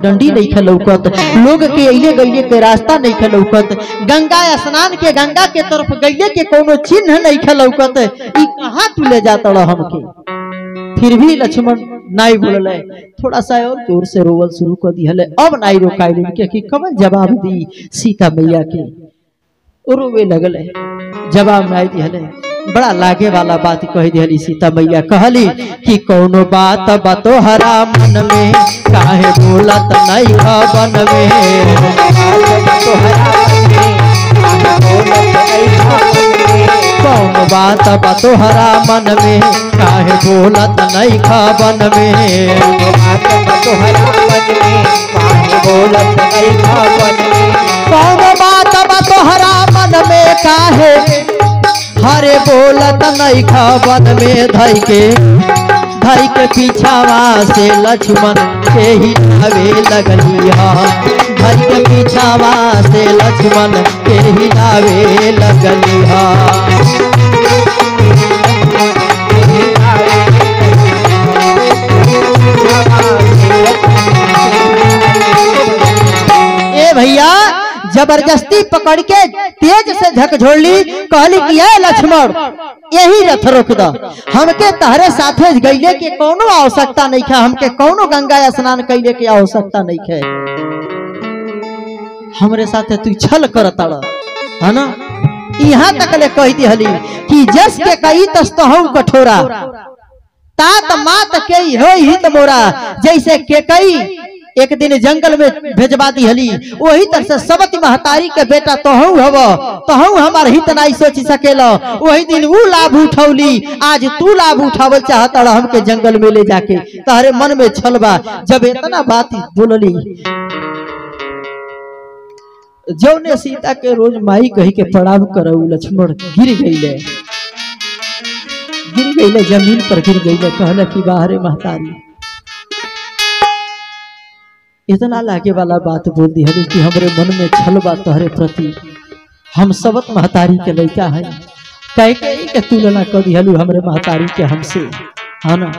पगडंडी नहीं खे लौकत लोग के अइले गइले के रास्ता नहीं खे लौकत गंगा स्नान के गंगा के तरफ गइले के कोनो चिन्ह नहीं खे लौकत ई कहाँ तू ले जाता रह हमके फिर भी लक्ष्मण नाई बोलले थोड़ा सा और जोर से रोवल शुरू कर दिहले अब नाई रोकाइल के कि कवन जवाब दी सीता मैया के रोवे लगले जवाब नाई दिहले बड़ा लागे वाला बात कह दिहली सीता मैया कहली कि कौनो बात बतो हरा मन में काहे बोलत नहीं खबन में कौन बात बतो हरा मन में काहे बोलत नहीं खबन में कौन बात बतो हरा मन में काहे हरे बोलत नहीं खबन में धई के धई के पीछावा से लक्ष्मण के ही नावे लगली हा धई के पीछावा से लक्ष्मण के ही नावे लगली हा ए भैया जबरदस्ती पकड़ के तेज से झकझोड़ ली कहली कि ए लक्ष्मण यही रथ रोक द हमके तहरे साथे गईले के कोनो आवश्यकता नहीं है हमके कोनो गंगा स्नान कैले के आवश्यकता नहीं है हमरे साथे तू छल कर तड़ है ना यहाँ तक ले कह दिहली कि जस के कई तस तो हम कठोरा तात मात के हो ही त मोरा जैसे के कई एक दिन जंगल में भेजवा दी हली वही तरह से सबती महतारी के बेटा तोहू हव तोहू हमार हित नहीं सोच सकेला वही दिन ऊ लाभ उठौली आज तू लाभ उठावल चाहता रह हमके जंगल में ले जाके तहरे मन में छलबा जब इतना बात बोलली जौने सीता के रोज माई कही के प्रणाम करऊ लक्ष्मण गिर गईले गिर गईले जमीन पर गिर गईले कहले कि बाहरे महतारी इतना लागे वाला बात बोल दी हलू कि हमरे मन में छल बा तोहरे प्रति हम सबत महतारी के लड़का है कह के के तुलना कर दी हलू हमरे महतारी के हमसे है ना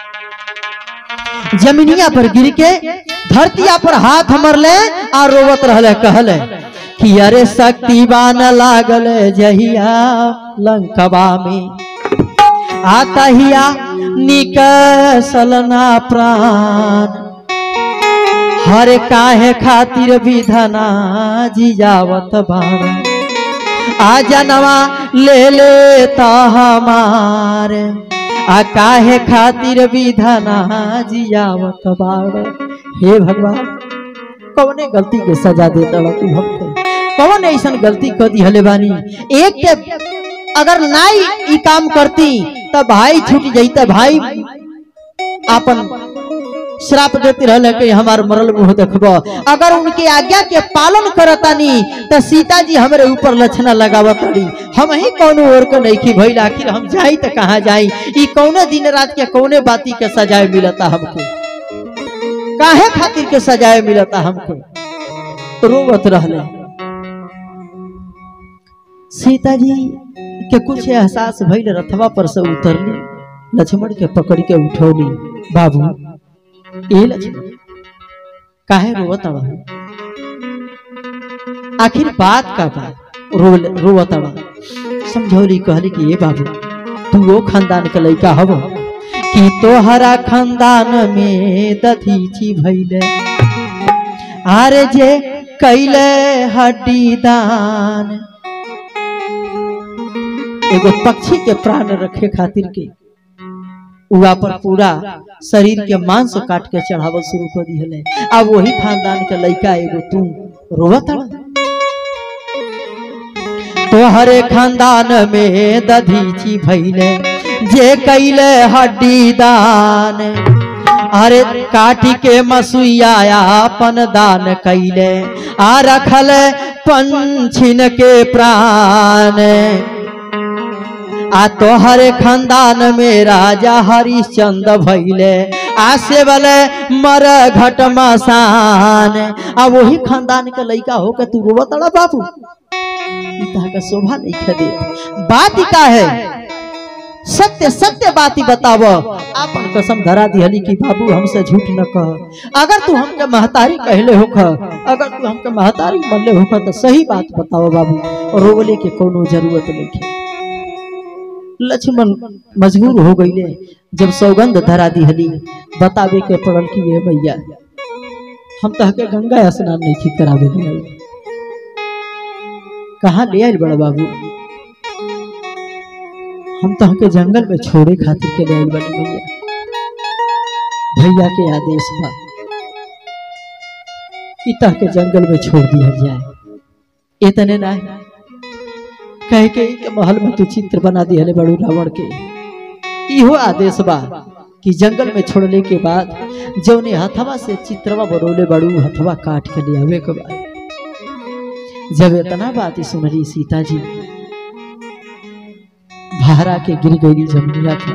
जमीनिया पर गिर के धरतिया पर हाथ मरले और रोवत रहले कहले कि अरे शक्तिवान लागल जहिया लंकवा में आतहिया निकसल ना प्राण हर काहे खातिर विधना जिजावत बाड़ा आ जनवा ले ले ता हमार आ काहे खातिर विधना जियावत बाड़ा हे भगवान कौने गलती के सजा दे तड़ तू हमके कौन ऐसन गलती कर दी हले बानी एक के अगर नाई ई काम करती तो भाई छूट जाता भाई आपन श्राप देते रहले कि हमार मरल मुंह देखबो अगर उनके आज्ञा के पालन करतानी तो सीता जी हमरे ऊपर लक्षणा लगावत रही हम ही कौनो और के नहीं की भइल आखिर हम जाई तो कहाँ जाई ई कौने दिन रात के कौने बाती के सजाए मिलता हमको काहे खातिर के सजाए मिलता हमको रोवत रहले सीता जी के कुछ एहसास भइल रथवा पर से उतरली लक्ष्मण के पकड़ के उठौली बाबू ए लक्ष्मण काहे रोवत रह आखिर बात का बा रो रोवत रह समझौली कहली कि ए बाबू तू वो खानदान के लड़का हव कि तोहरा खानदान में दधीची भइले आरे जे कैले हड्डी दान एगो पक्षी के प्राण रखे खातिर के उहा पर पूरा शरीर के मांस काट के चढ़ावल शुरू कर दिहले अब वही खानदान के लड़का एगो तू रोवत तोहरे खानदान में दधीची भैले जे कैले हड्डी दान अरे काटी के मसुइया अपन दान कैले आ रखल पंछिन के प्राण आ तोहरे खानदान में राजा हरिश्चंद्र भैले आसे वाले मर घट मसान आ वही खानदान के लड़का हो के तू रोवत अड़ा बाबू ई तहा का शोभा नहीं खे दे बात ही का है सत्य सत्य बात ही बताव आपन कसम धरा दिहली कि बाबू हमसे झूठ न कह अगर तू हमके महतारी कहले होख अगर तू हमके महतारी बनले होख तो सही बात बताओ बाबू और रोवले के कोनो जरूरत नहीं लक्ष्मण मजबूर हो गईले जब सौगंध धरा दिहली बतावे के पड़ल कि ये भैया हम तहके गंगा स्नान नहीं ठीक करावे ले आइल कहाँ ले आइल बड़ा बाबू हम तहके जंगल में छोड़े खातिर के ले आइल बनी भैया भैया के आदेश बा कि तहके जंगल में छोड़ दिया जाए इतने ना कह के के महल में तू चित्र बना दिहले बड़ू रावण के इहो आदेश बा कि जंगल में छोड़ले के बाद जौने हथवा से चित्रवा बनौले बड़ू हथवा काट के ले आवे के बाद जब इतना बात सुनली सीता जी भारा के गिर गई जमुनिया था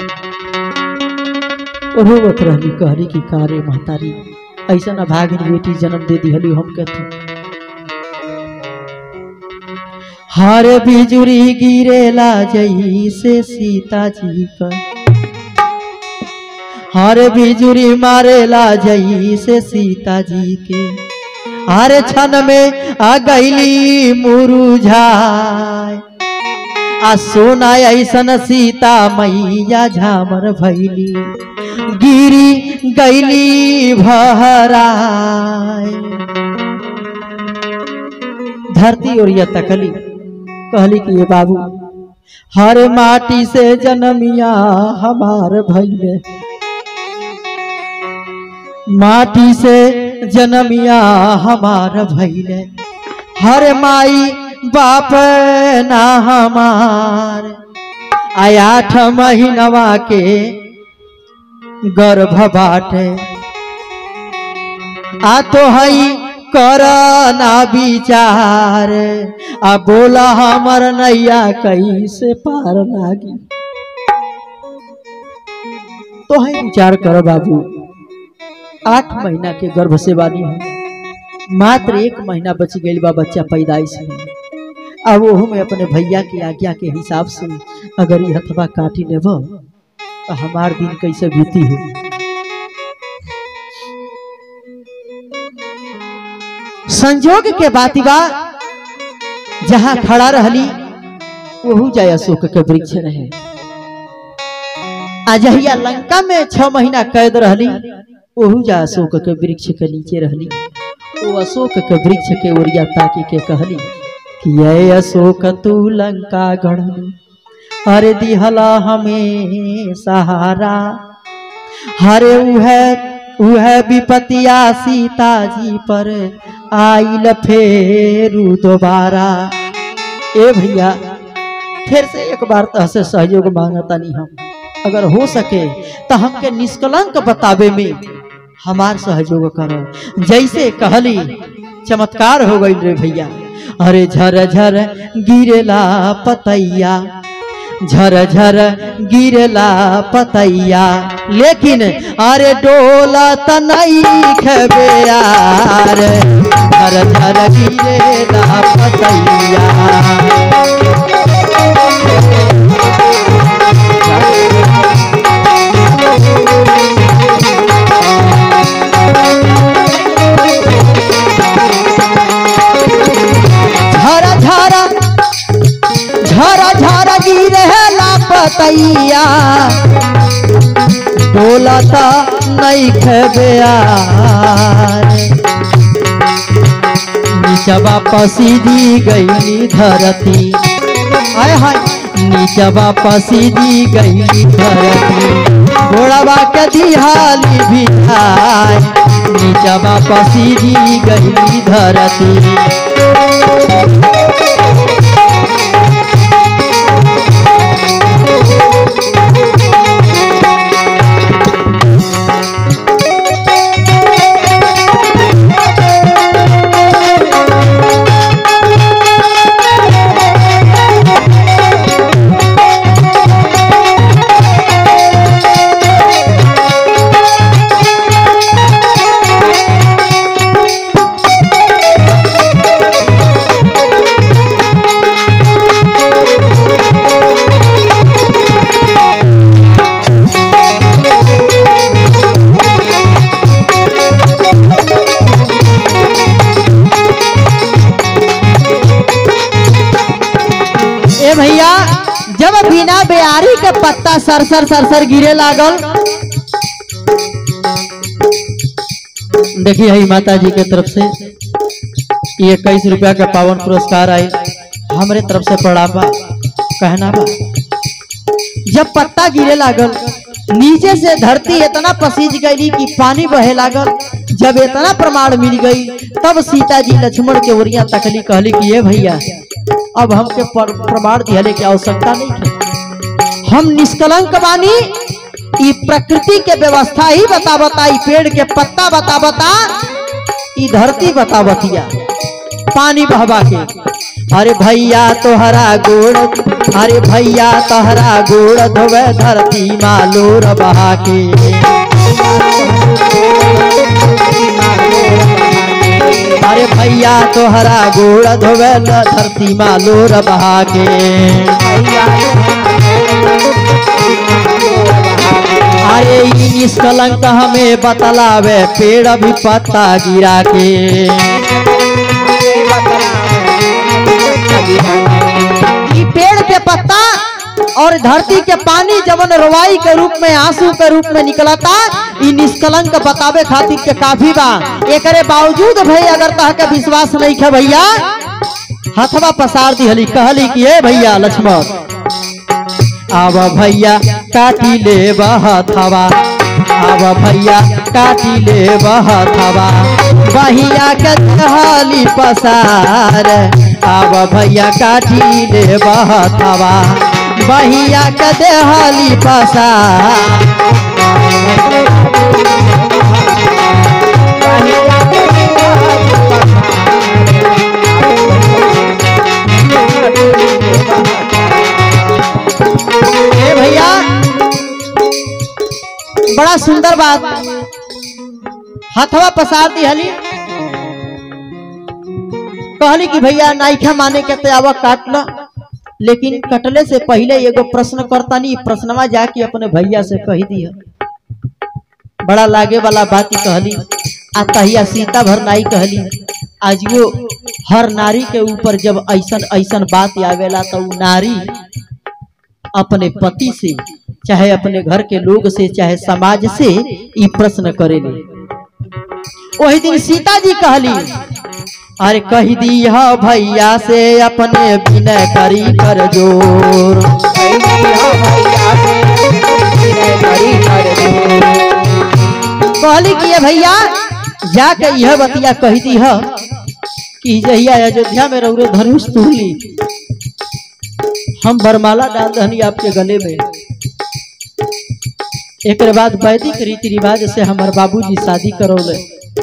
रोवत रहली कहली कि कारे महतारी ऐसा ना भागिन बेटी जन्म दे दिहली हम कहती हर बिजुरी गिरेला जई से सीता जी पर हर बिजुरी मारेला जई से सीता जी के हर क्षण में आ गईली मुरुझाय आ सोना ऐसन सीता मैया झामर भैली गिरी गईली भहराय धरती और यह तकली कहली कि ये बाबू हर माटी से जन्मिया हमार भैले माटी से जन्मिया हमार भैले हर माई बाप ना हमार आय आठ महीनवा के गर्भ बाटे आ तो हई कर ना विचार आ बोला हमर नैया कैसे पार लागी तो है विचार कर बाबू आठ महीना के गर्भ से बानी हम मात्र एक महीना बच गई बा बच्चा पैदाइश में अब ओहू में अपने भैया की आज्ञा के हिसाब से अगर ये हथवा काटी लेब तो हमार दिन कैसे बीती हो संजोग के बात बा जहाँ खड़ा रहली वहू जय अशोक के वृक्ष रहे अजहिया लंका में छह महीना कैद रहली वहू जा अशोक के वृक्ष के नीचे रहली वो अशोक के वृक्ष के ओरिया ताकी के कहली कि ये अशोक तू लंका गढ़ अरे दिहला हमें सहारा हरे उहे उहे विपतिया सीता जी पर आइल फेरू दोबारा ए भैया फिर से एक बार तह से सहयोग मांगता नहीं हम अगर हो सके तो हमके निष्कलंक बतावे में हमार सहयोग करो जैसे कहली चमत्कार हो गई रे भैया अरे झर झर गिरेला पतैया झर झर गिरला पतैया लेकिन अरे डोला तनई खबे यार झर झर गिरेला पतैया झरा झरा झरा झरा गिरला पतैया बोलत नहीं खेबिया नीचवा पसीदी गईली धरती आय हाय नीचवा पसीदी गईली धरती घोड़ावा के दिहाली बिठाय नीचवा पसीदी गईली धरती एगो बिना बेयारी के पत्ता सरसर सरसर गिरे लागल देखिए हई माता जी के तरफ से ये इक्कीस रुपया का पावन पुरस्कार आई हमरे तरफ से पड़ा बा कहना बा जब पत्ता गिरे लागल नीचे से धरती इतना पसीज गई कि पानी बहे लागल जब इतना प्रमाण मिल गई तब सीता जी लक्ष्मण के ओरिया तकली कहली कि ये भैया अब हमके पर- प्रमाण दिहले की आवश्यकता नहीं है हम निष्कलंक बानी ई प्रकृति के व्यवस्था ही बता बता ई पेड़ के पत्ता बता बता ई धरती बता बतिया पानी बहवा के अरे भैया तोहरा गोड़ अरे भैया तोहरा गोड़ धोवे धरती मालोर बहा के अरे भैया तोहरा गोड़ धोवे धरती मालोर बहा के अरे ई निष्कलंक हमें बतलावे पेड़ भी पत्ता गिरा के ई पेड़ के पत्ता और धरती के पानी जवन रवाई के रूप में आंसू के रूप में निकलता ई निष्कलंक बतावे खातिर के काफी बा एकरे बावजूद भाई अगर तह के विश्वास नहीं है भैया हथवा पसार दिहली कहली कि ए भैया लक्ष्मण आव भैया काटी ले हथवा आव भैया काटी ले हथवा बहिया के कहली पसार आव भैया काटी ले हथवा बहिया के देहली पसार ए भैया बड़ा सुंदर बात हथवा पसार दिहली कहली कि भैया नाइखा माने के तयावा काट लो लेकिन कटले से पहले एगो प्रश्न करतानी प्रश्नवा जाके अपने भैया से कही दिया बड़ा लागे वाला बात ही कहली आ तहिया सीता भर नाई कहली आज वो हर नारी के ऊपर जब ऐसन ऐसन बात आवेला तो उ नारी अपने पति से चाहे अपने घर के लोग से चाहे समाज से ई प्रश्न करेली वही दिन सीता जी कहली अरे कह दी भैया से अपने विनय करी कर जोर कहली कि ये भैया जाके यह बतिया कह दी है कि जहिया अयोध्या में रौरे धनुष तुरली हम बरमाला डाल दहनी आपके गले में एक बाद वैदिक रीति रिवाज से हमार बाबूजी शादी करौले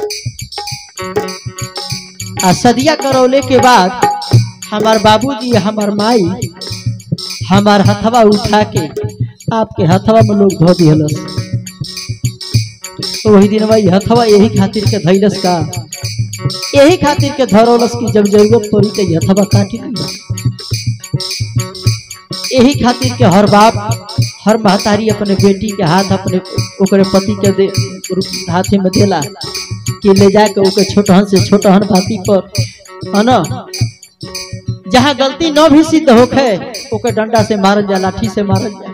आ सदिया करौले के बाद हमार बाबूजी हमार माई हमार हथवा उठा के आपके हथवा में लोग धो दिहलस तो वही दिन भाई हथवा यही खातिर के धैलस का यही खातिर के धरौलस की जब जरूरत पड़ी तो हथवा काटी नहीं यही खातिर के हर बाप हर महतारी अपने बेटी के हाथ अपने ओकरे पति के दे हाथे में देला कि ले जाके ओके छोटहन से छोटहन भाती पर है ना जहाँ गलती न भी सिद्ध होखे ओके डंडा से मारल जा लाठी से मारल जा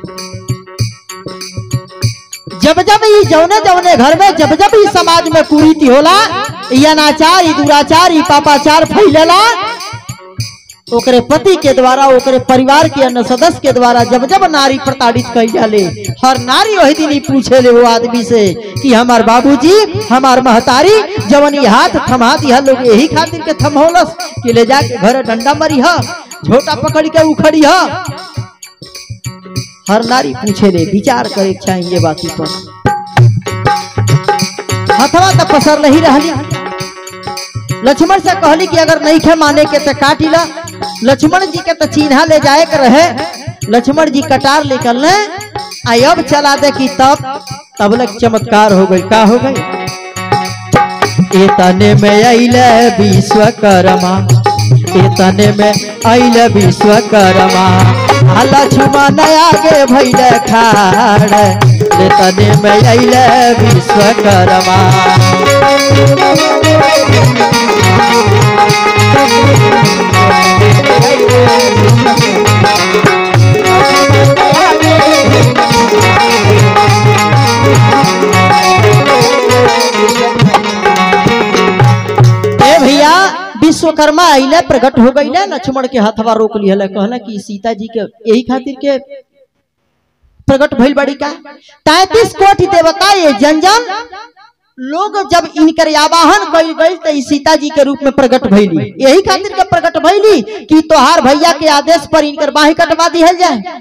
जब जब ई जौने जौने घर में जब जब ई समाज में कुरीति होला ई अनाचार ई दुराचार ई पापाचार फैलेला ओकरे पति के द्वारा ओकरे परिवार के अन्य सदस्य के द्वारा जब जब नारी प्रताड़ित कई जाले हर नारी वही दिन ही पूछे ले वो आदमी से कि हमार बाबूजी हमार महतारी जवन ई हाथ थमा दिया लोग यही खातिर के थमहोलस कि ले जाके घर डंडा मरी ह झोटा पकड़ के उखड़ी ह हर नारी पूछे ले विचार करे के चाहिए बाती पर हथवा तो पसर नहीं रहली लक्ष्मण से कहली कि अगर नहीं खे माने के तो काटी ला लक्ष्मण जी के तो चिन्हा ले जाए के रहे लक्ष्मण जी कटार निकलने आई अब चला दे कि तब तब लग चमत्कार हो गई का हो गई एतने में अइले विश्वकर्मा एतने में अइले विश्वकर्मा आ लक्ष्मण आगे भइले खाड़ एतने में अइले विश्वकर्मा विश्वकर्मा अइले प्रकट हो गईले लक्ष्मण के हथवा रोक लिहले कहला कि सीता जी के यही खातिर के प्रकट भइल बड़ी का तैतीस कोटि देवता ये जन जन लोग जब इनकर आवाहन कइल गइल त ई सीता जी के रूप में प्रकट भइली यही खातिर के प्रकट भइली कि तोहार भैया के आदेश पर इनकर बाही कटवा दिहल जाए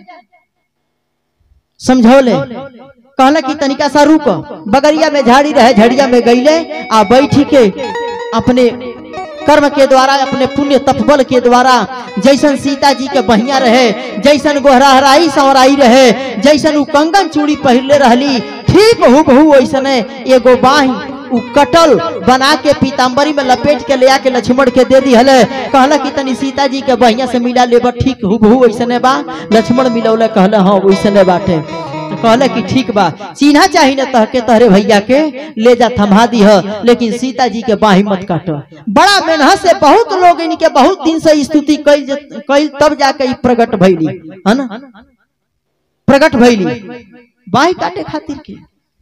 समझौले कहला कि तनिका सा रुक बगरिया में झाड़ी रहे झड़िया में गईले आ बैठी के अपने कर्म के द्वारा अपने पुण्य तपबल के द्वारा जैसन सीता जी के बहिया रहे जैसन गोहराहराई संवराई रहे जैसन उ कंगन चूड़ी पहिरले रहली ठीक हूबहू वैसने एगो बाही उ कटल बना के पीताम्बरी में लपेट के ले आके लक्ष्मण के दे दी हले कहला कि तनी सीता जी के बहिया से मिला लेबा ठीक हूबहू वैसने बा लक्ष्मण मिलौले कहला हाँ वैसने बाटे तो कहले कि ठीक बा चिन्हा चाहिए न तह के तहरे भैया के ले जा थमा दी लेकिन सीता जी के बाही मत काट बड़ा मेहनत से बहुत लोग इनके बहुत दिन से स्तुति कैल जत- कैल तब जाके ई प्रकट भइली है ना प्रकट भइली बाही काटे खातिर के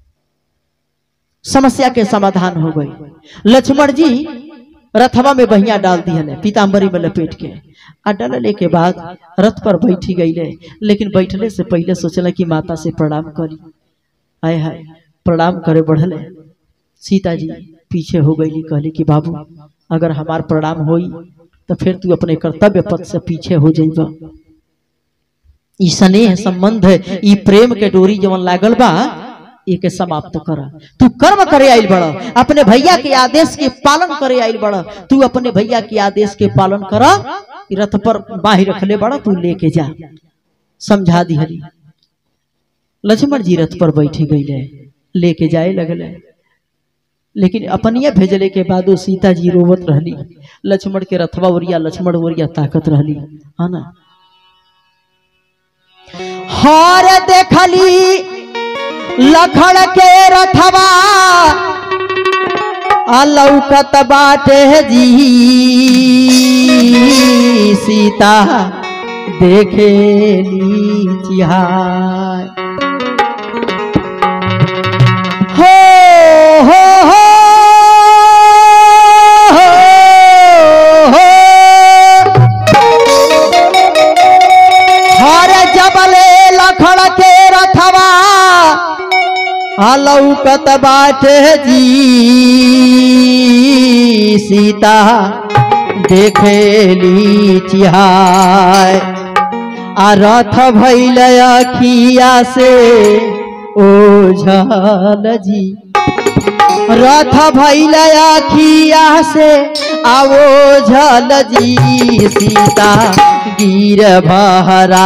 समस्या के समाधान हो गई लक्ष्मण जी रथवा में बहिया डाल दिया पीताम्बरी में लपेट के आ डलले के बाद रथ पर बैठी गईले लेकिन बैठले से पहले सोचला कि माता से प्रणाम करी आय हाय प्रणाम करे बढ़ले सीता जी पीछे हो गई कहली कि बाबू अगर हमार प्रणाम होई तो फिर तू अपने कर्तव्य पथ से पीछे हो जाइबा ई स्नेह संबंध ई प्रेम के डोरी जवन लागल बा एके समाप्त कर तू कर्म करे आइल बड़ अपने भैया के आदेश के पालन करे आइल बड़ तू अपने भैया के आदेश के पालन कर रथ पर बाही रखले बड़ तू लेके जा समझा दिहली लक्ष्मण जी रथ पर बैठे गईले लेके जाए लगले लेकिन अपनिया भेजले के बाद वो सीता जी रोवत रहली लक्ष्मण के रथवा ओरिया लक्ष्मण ओरिया ताकत रहली है ना हार देखली लखड़ के रथवा अलौकत बाटे जी सीता देखेली चिहाय हो हो हो हो हर जबले लखड़ के रथवा अलौकत बाटे जी सीता देखेली चिहाय आ रथ भैल अखिया से ओझल जी रथ भैल अखिया से आवो झल जी सीता गिर बहरा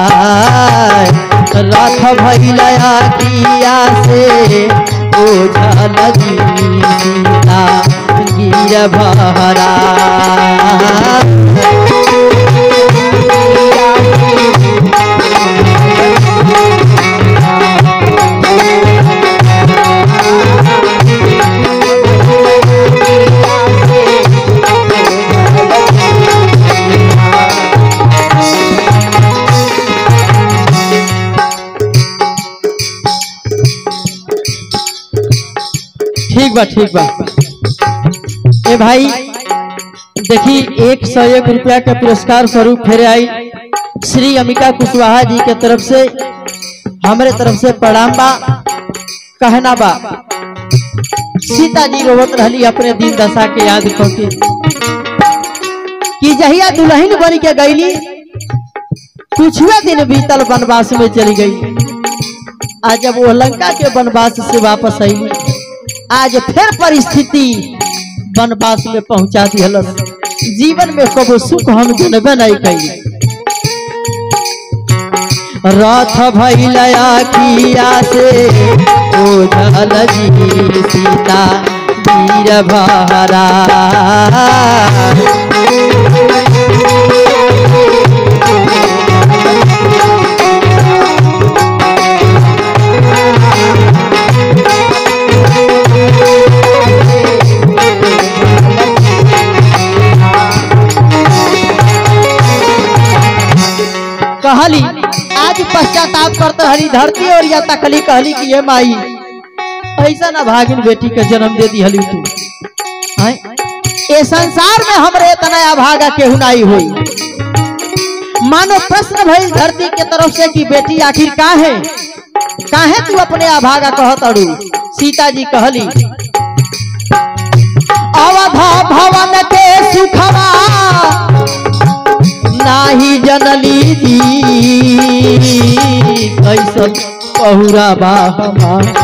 रथ भैल अखिया से ओझल जी सीता गिर बहरा ठीक बा ठीक बा ए भाई देखी एक सौ एक रुपया के पुरस्कार स्वरूप फेरे आई श्री अमिका कुशवाहा जी के तरफ से हमारे तरफ से प्रणाम बा कहना बा सीता जी रोवत रहली अपने दिन दशा के याद करके कि जहिया दुल्हन बन के गईली कुछुए दिन बीतल वनवास में चली गई आज जब वो लंका के वनवास से वापस आई आज फिर परिस्थिति वनवास में पहुंचा दिहलस जीवन में कबो सुख हम जनबे नहीं कैली रथ भैल अखिया से ओझल जी सीता वीर भरा कहली आज पश्चाताप करते हरी धरती और या तकली कहली कि ये माई ऐसा ना भागिन बेटी के जन्म दे दी हली तू आय? ये संसार में हमरे इतना अभागा केहू नहीं हुई मानो प्रश्न भइल धरती के तरफ से कि बेटी आखिर का है काहे तू अपने अभागा कहत अड़ू सीता जी कहली अवधा भवन के सुखवा नाही जनली जी कैसन पहुरा बा हमार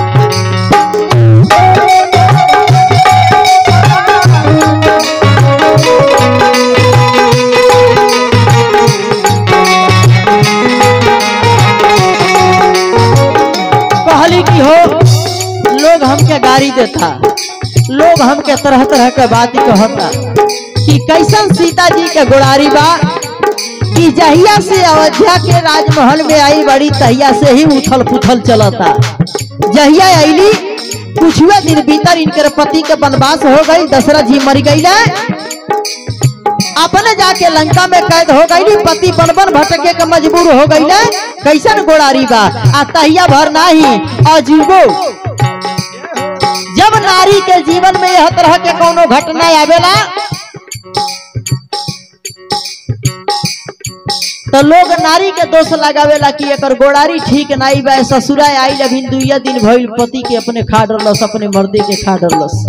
कहली कि हो लोग हमके गाड़ी देता लोग हमके तरह तरह के बात कहता कि कैसन सीता जी के गोड़ारी बा कि जहिया से अयोध्या के राजमहल में आई बड़ी तहिया से ही उथल पुथल चलता जहिया अली कुछुए दिन भीतर इनके पति के वनवास हो गई दशरथ जी मर गई अपने जाके लंका में कैद हो गई पति बन बन भटके के मजबूर हो गई कैसन गोड़ारी बा आ तहिया भर नाही अजीबो जब नारी के जीवन में यह तरह के कोनो घटना आवेला तो लोग नारी के दोष लगावेला कि एकर गोड़ारी ठीक नहीं बा ससुरा आई अभी दुइया दिन भइल पति के अपने खा डरलस अपने मर्दे के खा डरलस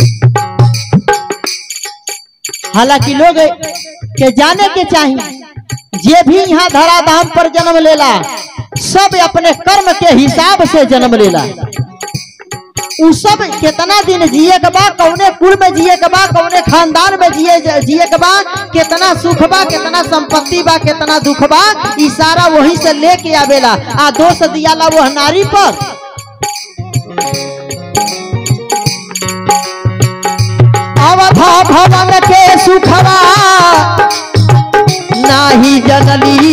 हालांकि लोग के जाने के चाहिए जे भी यहाँ धराधाम पर जन्म लेला सब अपने कर्म के हिसाब से जन्म लेला उ सब कितना दिन जिए के बा कौने कुल में जिए के बा कौने खानदान में जिए जिए के बा कितना सुख बा कितना संपत्ति बा कितना दुख बा ई सारा वही से लेके आवेला आ दोष दियाला वो नारी पर अवधा भवन के सुखवा नाही जनली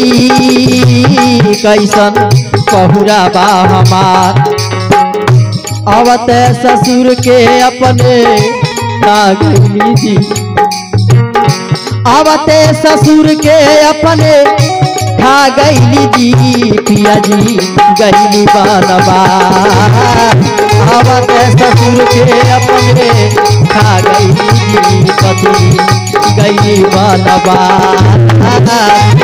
जी कैसन पहुरा बा हमार अवत ससुर के अपने नागनी जी अवते ससुर के अपने खा गईली जी पिया जी गईली बनवा अवते ससुर के अपने खा गईली जी पति गईली बनवा